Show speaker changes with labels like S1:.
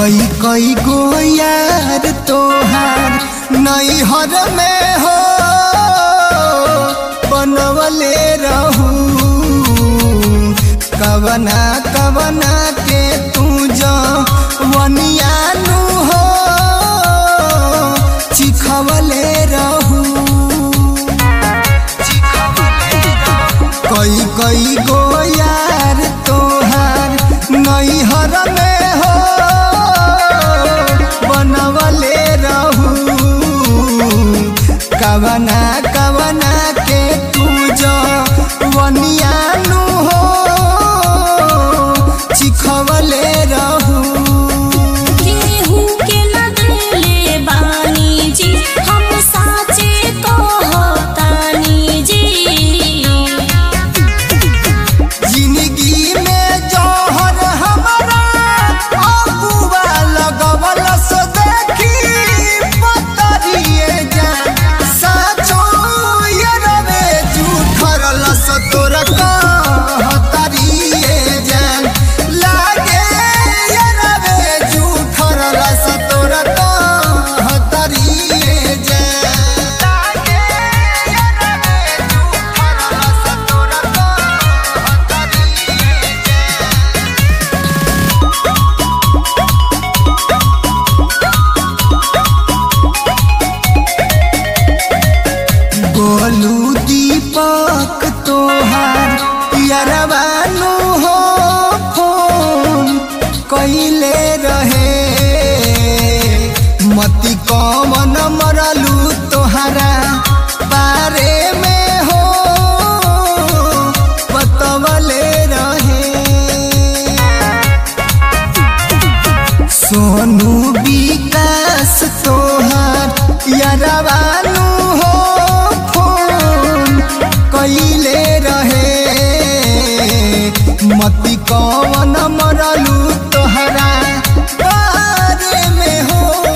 S1: कई कई गो यार तोहार नैहर में हो बनवले रहू कवना कवना के तू जो वनियानु हो चिखवले रहू कई कई गो यार तोहार नैहर में हो बनवले रहू कवना कवना के तू जो वनियानु हो चिखवले रहू
S2: केहू के न देले बानी जी हम साचे कहतानी जी
S1: जिंदगी में जौहर हमारा अबुआ लगवल सो देखी पतरिए जान साचो यरवे झूठरल सो तोर कहतरिए जान लागे यरवे झूठरल सो तोर कहतरिए जान लागे यरवे झूठरल सो तोर कहतरिए गोलू दीपक तोहार यरवानु हो फोन कइले रहे मती कमन मरलू तोहरा बारे में हो बतवले रहे सोनू विकास तोहार यरवानु हो फोन कइले रहे मती कवन मरलू तोहरा बारे में हो